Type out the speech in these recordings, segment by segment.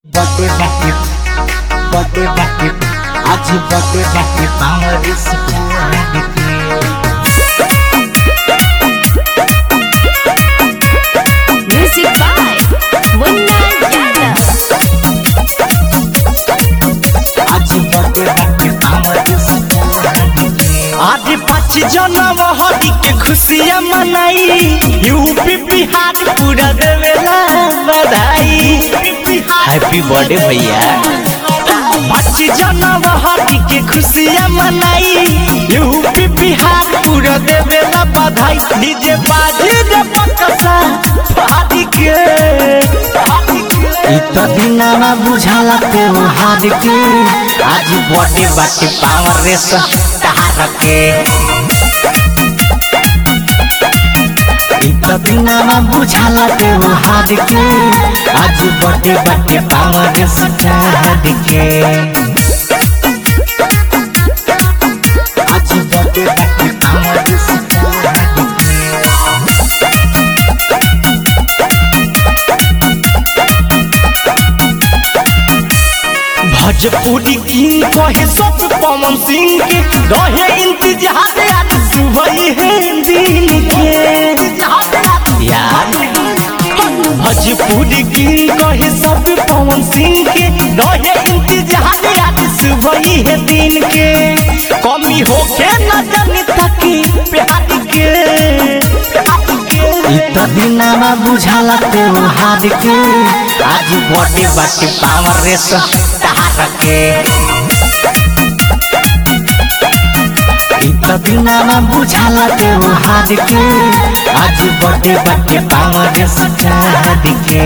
Bate bate, bate bate, aji bate bate, power is Music by Munna Yadav. aji bate bate, power is आज पाँच जनम हरी के खुशियाँ मनाई यूपी बिहार पूरा देवेला बधाई हैप्पी बर्थडे भैया पाँच जनम हरी के खुशियाँ मनाई यूपी बिहार पूरा देवेला बधाई डीजे बाजे रे बकसा फाड़ी के इत दिनमा बुझाला त्योहार के आज बटे बाटे पावर रेस तहार के इत दिनमा बुझाला त्योहार के आज बटे बाटे पावर रेस तहार के आज बटे बाटे पावर रेस तहार के भोजपुरी किंग कहे सब पवन सिंह के रहे इंतजार आज सुबह है दिन के यार भोजपुरी किंग कहे सब पवन सिंह के रहे इंतजार आज सुबह है दिन के कमी होके न जाने तकी प्यार के इत दिनमा बुझाला त्योहार के आज बटे बाटे पावर रेस तहार के इत दिनमा बुझाला त्योहार के आज बटे बाटे पावर रेस तहार के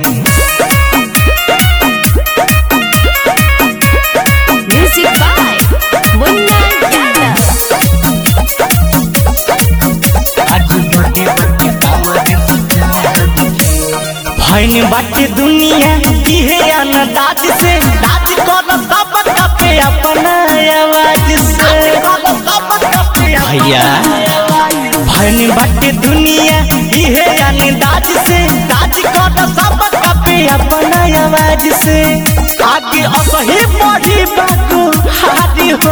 Music by Munna Yadav. आज बटे बाटे पावर रेस तहार के भैन बाटे दुनिया इहे अनदाज से राज कर सब कपे अपना आवाज से भैया भैन बाटे दुनिया इहे अनदाज से राज कर सब कपे अपना आवाज से आगे असही बढ़ी बाटू हारी हो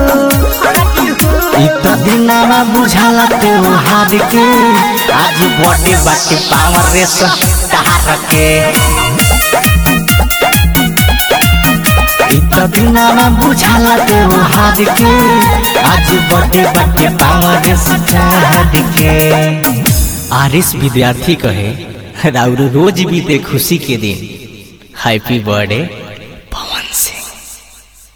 इत दिनमा बुझाला त्योहार के आज बटे बाटे पावर रेस तहार के इत दिनमा बुझाला त्योहार के आज बटे बाटे पावर रेस तहार के आरिस विद्यार्थी कहे राउर रोज बीते खुशी के दिन हैप्पी बर्थडे पवन सिंह